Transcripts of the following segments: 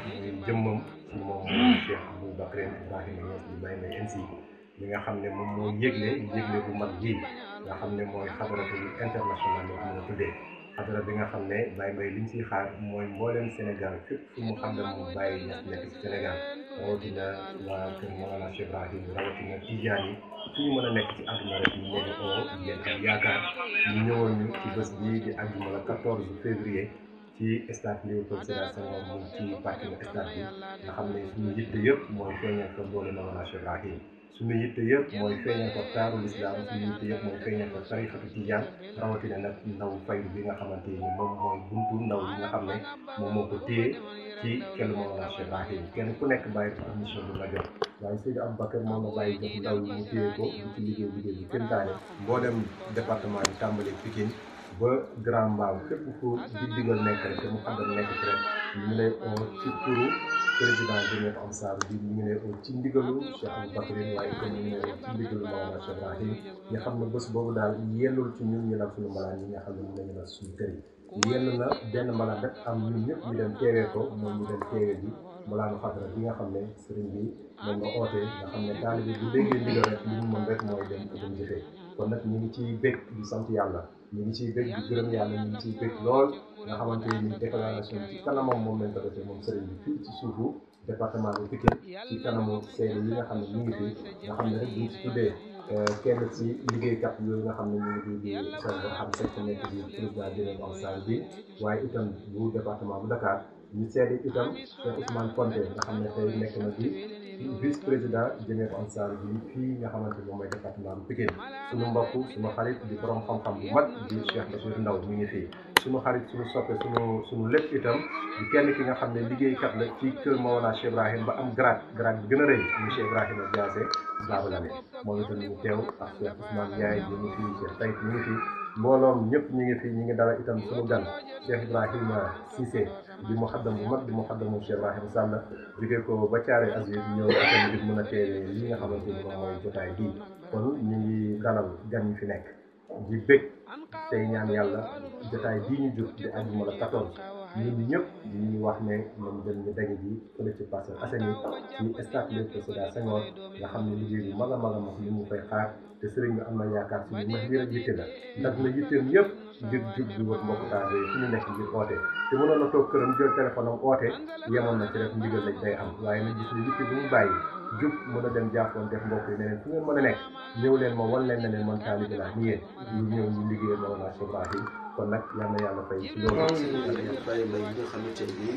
muy jëmmam ci moom Cheikh Abou Bakr Ibrahima Niass di Baye Mbaye MC li nga xam ne moom moo yëgle yëgle bu mag ji nga xam ne mooy xadaratu international la ko mën a tuddee xadara bi nga xam ne Baye Mbaye li ñu siy xaar mooy mbooleem Sénégal fépp fu mu xam ne moom Baye Niass nekk ci Sénégal rawatina waa kër Mawlana Cheikh Ibrahim rawatina Tijaan yi fu ñu mën a nekk ci àdduna rek ñu leen oo ngeen am yaakaar ñu ñëwoon ñu ci bés bii di àjjuma la 14 février ci stade Léopold Sédar Senghor mu ci parking stade bi nga xam ne suñu yitte yëpp mooy feeñal ko doole Mawlana Cheikh Ibrahim suñu yitte yëpp mooy feeñal ko taaru lislaam suñu yitte yëpp mooy feeñal ko tarixatu tijaan rawatina nag ndaw faydu bi nga xamante ni moom mooy buntu ndaw yi nga xam ne moom moo ko téye ci kenn Mawlana Cheikh Ibrahim kenn ku nekk bàyyi ko am mission bu la jox waaye Seydou Aboubacar moom la bàyyi jox ndaw yi mu téye ko di ci liggéey liggéey bi kéntaane boo dem département bi tàmbale Pikine ba Grand Mbao fépp fu di digal nekk rek te mu xam ne nekk ci rek ñu ngi lay oo ci turu président Jamiat Ansar bi ñu ngi lay oo ci ndigalu Cheikh Aboubacar waaye itam ñu ngi lay oo ci ndigalu Mawlana Cheikh Ibrahim nga xam ne bés boobu daal yellul ci ñun ñu nag suñu malaan yi nga xam ne ñu nañu nag suñu kër yi yenn na benn malaan rek am ñun ñëpp ñu dem teewee ko moom ñu dem teewee bi malaanu xadara bi nga xam ne sëriñ bi moom nga ootee nga xam ne taalibe bu déggee ndigal rek li ñu mën rek mooy dem dem jëfee kon nag ñu ngi ciy bég di sant yàlla ñu ngi ciy bég di gërëm yàlla ñu ngi ciy bég lool nga xamante ni déclaration ci kanamam moom lañ ko defee moom sëriñ bi fii ci suufu département bi Pikine ci kanamu seede yi nga xam ne ñu ngi fi nga xam ne rek buñ ci tuddee kenn ci liggéeykat yooyu nga xam ne ñu ngi di di seen boo xam sekk nekk di président Jamiat Ansar bi waaye itam bu département bu Dakar ñu seede itam Cheikh Ousmane Konté nga xam ne tey nekk na di vice président Jamiat Ansar bi fii nga xamante moom mooy département bu Pikine suñu mbokk suñu xarit di borom xam-xam bu mag di Cheikh Bachir Ndaw mi ngi fii suñu xarit suñu soppe suñu suñu lépp itam di kenn ki nga xam ne liggéeykat la ci kër Mawlana Cheikh Ibrahim ba am grade grade bi gën a rëy muy Cheikh Ibrahima Diassé Baba Lamé moom itam ñu teew ak Cheikh Ousmane Ndiaye ñu ngi fii Cheikh Taïf ñu ngi fii mbooloom ñëpp ñu ngi fii ñu ngi dalal itam suñu gan Cheikh Ibrahima Cissé di mu xaddam bu mag di mu xaddamu Cheikh Ibrahima Sall jógee ko ba Thiaré Azur ñëw itam ngir mën a teewee li nga xamante ni moom mooy jotaay bii kon ñu ngi dalal gan yi fi nekk di bëgg tey ñaan yàlla jotaay bii ñu jur di àjjuma la 14 ñun ñëpp ñu wax ne nañ dem ñu daje ji fële ci Parcelles Assainies ci stade Léopold Sédar Senghor nga xam ne liggéey bu mag a mag a mag ñu ngi koy xaar te sëriñ bi am na yaakaar si ñu mag lii rek yitte la ndax na yitteem yëpp ngir jub di wër mbokk taal yooyu fu ñu nekk ngir oote te mënoon na toog këram jël téléphone am oote yemoon na ci rek ndigal lañ day am waaye nag gis ne yitte bu mu bàyyi jub mën a dem jàppoon def mbokk yi ne leen fu ngeen mën a nekk ñëw leen ma wan leen ne leen man taalibe laa ni yéen ñu ñëw ñu liggéeyal Mawlana Cheikh Ibrahim kon nag yal na yàlla fay ci loolu bàyyi mbay bi nga xamante ni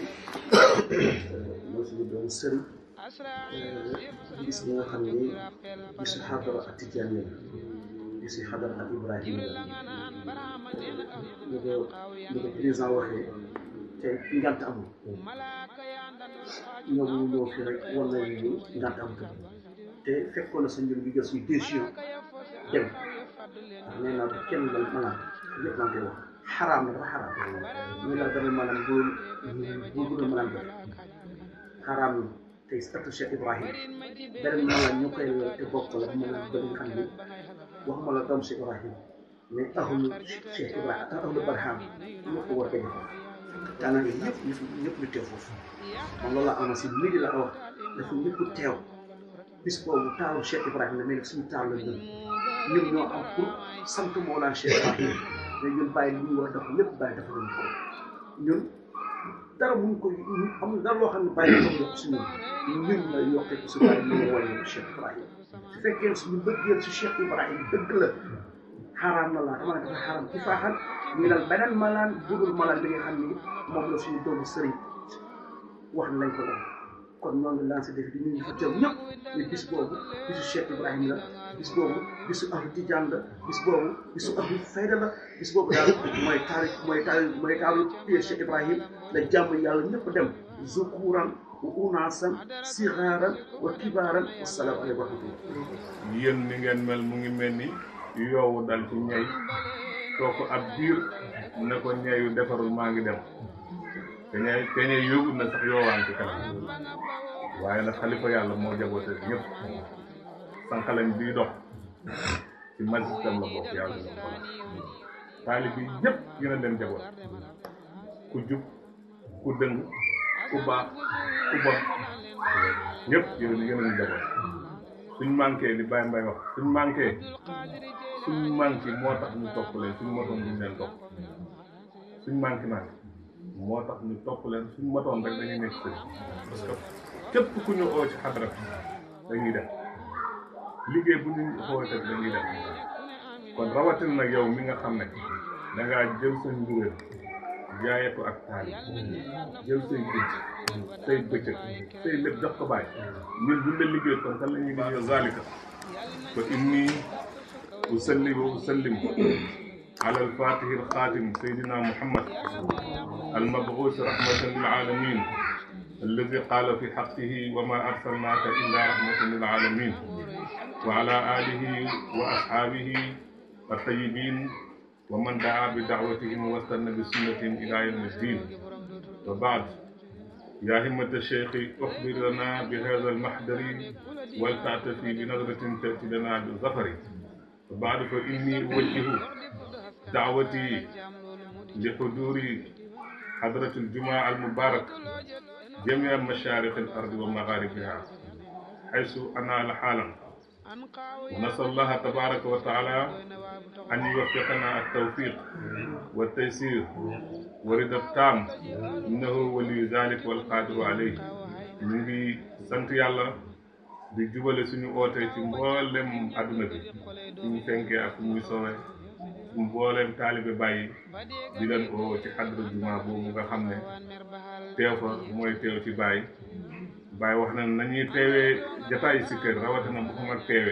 moo suñu doon sëriñ gis bi nga xam ni gis xadara ak tijaan la gis xadara ak Ibrahima la ñu ko ñu ko président waxee tey ngant amul ñoom ñu ñëw fi rek war nañu ni ngant amul te fekkoon na sa mbir bi jël suñu décision dem ndax nee naa kenn dal maanaam lépp maa ngi koy wax xaraam na dafa xaraam ñu la dama maanaam bu bu bu doon maanaam def xaraam na tey statut Cheikh Ibrahim beneen maanaam ñu koy lal te bokk la maanaam ba nga xam ni waxuma la doom Cheikh Ibrahim mais ahlu Cheikh Ibrahim ahlu Barham ñoo ko war a defal daanaka ñëpp ñëpp ñëpp ñu teew foofu man loolu la amoon si midi la wax dafa ñëpp teew bis boobu taalu Cheikh Ibrahim la mais suñu taal la gën ñun ñoo am pour sant Mawlana Cheikh Ibrahim mais ñun bàyyi li ñu war a def lépp bàyyi dafa doon ko ñun dara mun ko amul dara loo xam ne bàyyi dafa yokk si ñun ñun la yokkee ko si bàyyi ñu ngi wàññi Cheikh Ibrahim su fekkee suñu bëggeel si Cheikh Ibrahim dëgg la xaraam na laa dama ne dafa xaraam ci faaxal ñu dal beneen malaan budul malaan bi nga xam ni moom la suñu doomu sëriñ wax nañ ko doon kon ñoo ngi lancé défi di ñu ngi fa teew ñëpp ne bis boobu bisu Cheikh Ibrahim la bis boobu bisu ahlu tijaan la bis boobu bisu ahlu fayda la bis boobu daal mooy taarix mooy taarix mooy taaru pied Cheikh Ibrahim la jàmm yàlla ñëpp dem zukuran wa unaasan sixaaran wa kibaaran wasalaamu aleykum wa rahmatullah yéen ni ngeen mel mu ngi mel ni yoowu dal ci ñey toog ko ab diir ne ko ñeyu defarul maa ngi dem te ñay te ñey yóbbu na sax yoowaan ci kanam waaye nag xalifa yàlla moo jaboote ñëpp sànqalañ bii dox ci magistère la bokk yàlla na ko taalib yi ñëpp gën a leen jaboot ku jub ku dëng ku baax ku bon ñëpp yéen a yéen a njaboot suñ manqué li Baye Mbaye wax suñ manqué suñ manqué moo tax ñu topp leen suñ motoon duñ leen topp suñ manqué manqué moo tax ñu topp leen suñ motoon rek dañuy nekk sëriñ parce que képp ku ñu oo ci xadra dañuy def liggéey bu ñu xoote dañuy def kon rawatina nag yow mi nga xam ne da ngaa jël sa njuréel jaayee ko ak taali jël say guddi say bëccëg say lépp jox ko bàyyi ñun buñ la liggéey kon kan la ñuy liggéey zalika fa inni usalli wa usallim على الفاتح الخاتم سيدنا محمد المبعوث رحمة للعالمين الذي قال في حقه وما أرسلناك إلا رحمة للعالمين وعلى آله وأصحابه الطيبين ومن دعا بدعوتهم واستنى بسنتهم إلى يوم الدين وبعد يا همة الشيخ أخبر لنا بهذا المحضر ولتعتفي بنظرة تأتي لنا بالظفر وبعد فإني أوجه دعوتي لحضور حضرة الجمعة المبارك جميع مشارق الأرض ومغاربها حيث أنال حالا ونسأل الله تبارك وتعالى أن يوفقنا التوفيق والتيسير ورد التام إنه ولي ذلك والقادر عليه ñu ngi sant yàlla di jubale suñu oote ci mboolem adduna bi suñu fenkee ak suñuy soowee suñu mbooleem taalibe bàyyi di leen oo ci xadra juma boobu nga xam ne teew fa mooy teew ci bàyyi bàyyi wax na nañuy teewee jataay si kër rawatina bu ko mag teewee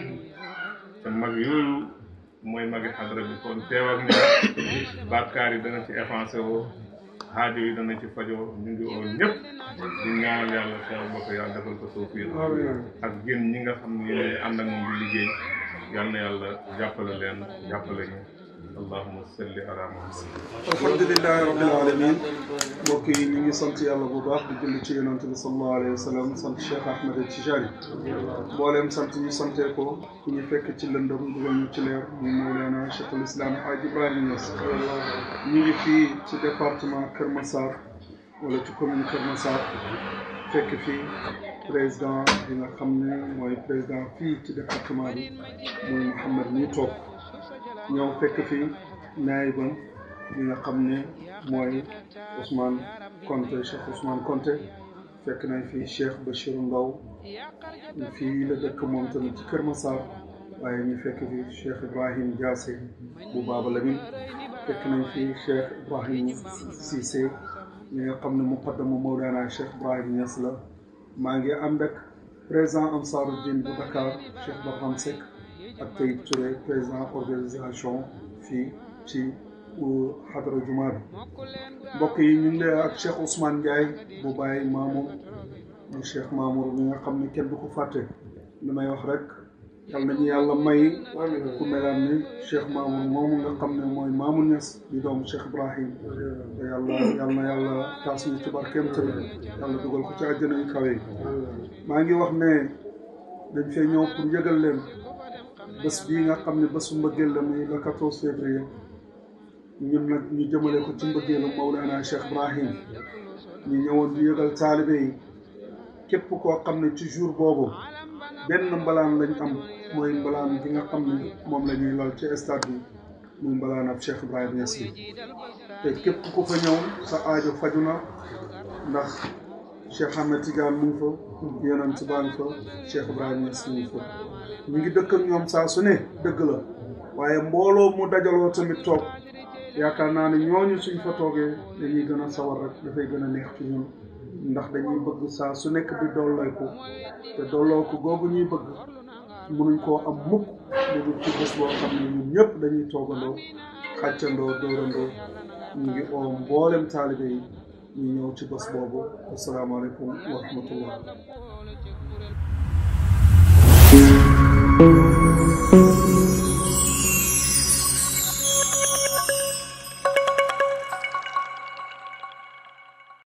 te mag yooyu mooy magi xadra bi kon teew ak ñoom bàkkaar yi dana ci effacé woo xaajo yi dana ci fajoo ñu ngi oo ñëpp di ñaanal yàlla xew bokk yàlla defal ko tawfiq ak génn ñi nga xam ne yéen ànd ak moom di liggéey yal na yàlla jàppale leen jàppale ñu allahumma salli ala muhammad alhamdulilahi rabbil alamin mbokk yi ñu ngi sant yàlla bu baax di julli ci yonent bi sallallahu alayhi wa sallam sant Cheikh Ahmed Tijani mbooleem sant ñu santee ko ku ñu fekk ci lëndëm dugal ñu ci leer mu Mawlana Cheikhul Islam Haaj Ibrahima Niass ñu ngi fii ci département Kër Massar wala ci commune Kër Massar fekk fii président bi nga xam ne mooy président fii ci département bi muy Mouhamed ñi toog ñëw fekk fii naayibam bi nga xam ne mooy Ousmane Konté Cheikh Ousmane Konté fekk nañ fii Cheikh Bachir Ndaw fii la dëkk moom tamit ci Kër Massar waaye ñu fekk fii Cheikh Ibrahim Diassé bu Baba Lamine fekk nañ fii Cheikh Ibrahim Cissé mi nga xam ne muqaddamu Mawlana Cheikh Ibrahim Niass la maa ngi ànd ak président Ansaruddin bu Dakar Cheikh Barham Seck ak Taïb Touré président organisation fii ci xadra juma bi mbokk yi ñu ngi lay ak Cheikh Ousmane Ndiaye bu bàyyi Mamour mu Cheikh Mamour mi nga xam ne kenn du ko fàtte li may wax rek yal nañu yàlla may ku melaan ni Cheikh Mamour moomu nga xam ne mooy Mamour Niass di doomu Cheikh Ibrahim te yàlla yal na yàlla taas ñu ci barkeem tamit yàlla dugal ko ci àjjana yu kawe yi maa ngi wax ne dañ fee ñëw pour yëgal leen bés bii nga xam ne bésu mbëggeel la muy le 14 février ñun nag ñu jëmale ko ci mbëggeelu Mawlana Cheikh Ibrahim ñu ñëwoon di yëgal taalibe yi képp koo xam ne ci jour boobu benn mbalaan lañ am mooy mbalaan bi nga xam ne moom la ñuy lal ci stade bi muy mbalaan ab Cheikh Ibrahim Niass bi te képp ku fa ñëw sa aajo faju na ndax Cheikh Ahmed Tidiane mu ngi fa yonent baa ngi fa Cheikh Ibrahim Niass mu ngi fa ñu ngi dëkk ak ñoom saa su ne dëgg la waaye mbooloo mu dajaloo tamit toog yaakaar naa ne ñooñu suñ fa toogee dañuy gën a sawar rek dafay gën a neex ci ñun ndax dañuy bëgg saa su nekk di dollooku te dollooku googu ñuy bëgg mënuñ koo am mukk lu dul ci bés boo xam ne ñun ñëpp dañuy toogandoo xàccandoo dóorandoo ñu ngi oo mboolem taalibe yi ñu ñëw ci bés boobu asalaamaaleykum wa rahmatullah